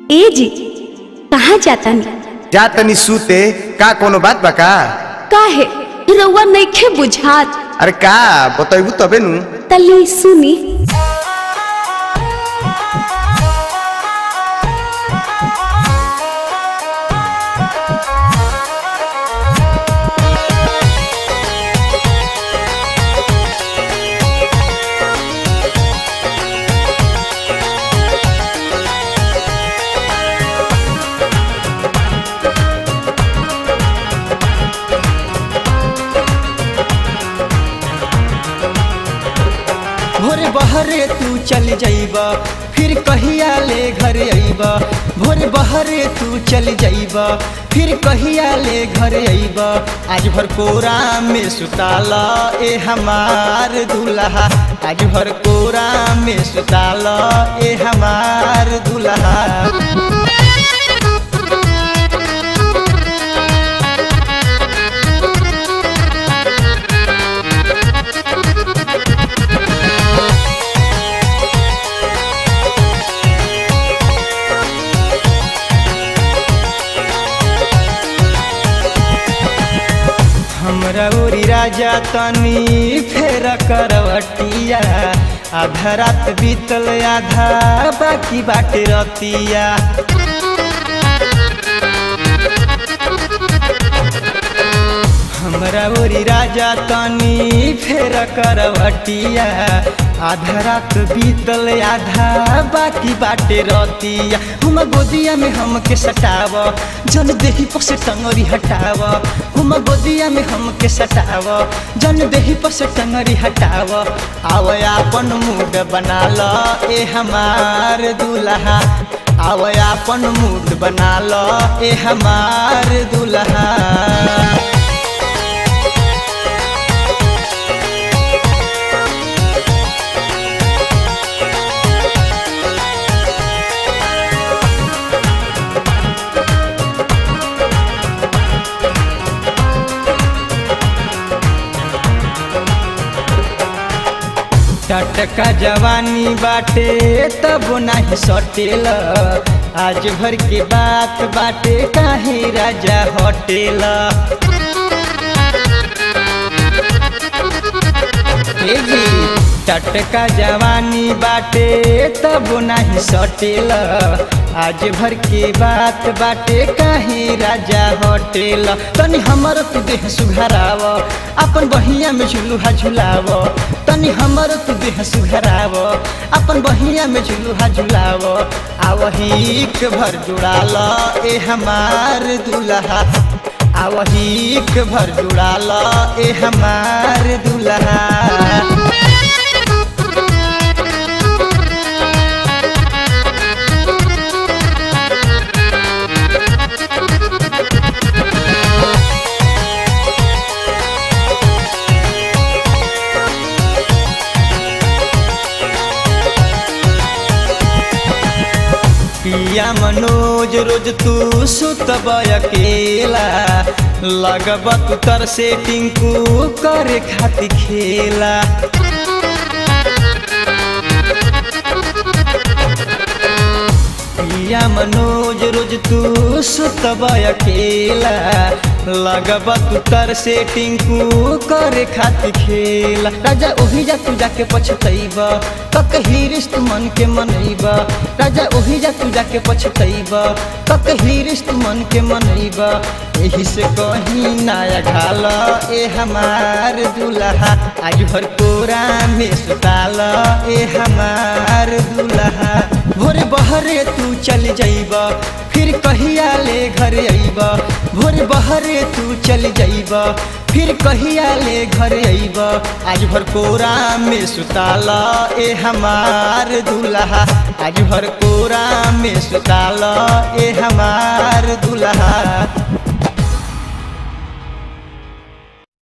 ए जी कहाँ जाता नी जा तनी सूते का कोनो बात बा का काहे रउआ नइखे बुझात अरे का बतैबू तबे नु तली सुनी भोरे बहरे तू चल जाइब फिर कहिया ले घर आइब भोरे बहरे तू चल जाइब फिर कहिया ले घर आइब आज भर कोरा में सुताल ए हमार दूल्हा आज भर कोरा में सुताल ए हमार दूल्हा हमरा ओरी राजा तनी फेर करवटिया आधा रात बीतल आधा बाकी बाटे रतिया हमरा ओरी राजा तनी फेर करवटिया आधा रात बीतल आधा बाकी बाटे रतिया हम गोदिया में हमके सटाव जन देही पर से टंगरी हटाव हम गोदिया में हमके सटाव जन देही पर से टंगरी हटाव आव अपन मूड बना ल ए हमार दूल्हा आव अपन मूड बना ल ए हमार दूल्हा टटका जवानी बाटे तब नाही सटेल आज भर के बात बाटे काहे राजा होटेल टटका जवानी बाटे तब नाही सटेल आज भर के बात बाटे काहे राजा होटेल तनी हमर तू देह सुघराव अपन बहिया में झुलुहा झुलाव तनी हमर तू देह सुघराव अपन बहिया में झुलुहा झुलाव आवहीक भर जुड़ाल ए हमार दूल्हा आवहीक भर जुड़ाल ए हमार दूल्हा पिया मनोज रोज तू सुतब अकेला लगब तू तर से टिंकू करे खाती खेला पिया मनोज रोज तू सुतब अकेला लगब तू तर से टिंकू करे खाती खेला राजा ओही जा तू जाके पछतैब कक हिरिस तू मन के मनैब राजा ओही जा तू जाके पछतैब कक हिरिस तू मन के मनैब एही से कहीं नया घाल ए हमार दूल्हा आज भर कोरा में सुताल ए हमार दूल्हा भोरे बहरे तू चल जाइब फिर कहिया ले घर आइब भोरे बहरे तू चल जाइब फिर कहिया ले घर आइब आज भर कोरा में सुताल ए हमार दूल्हा आज भर कोरा में सुताल ए हमार दूल्हा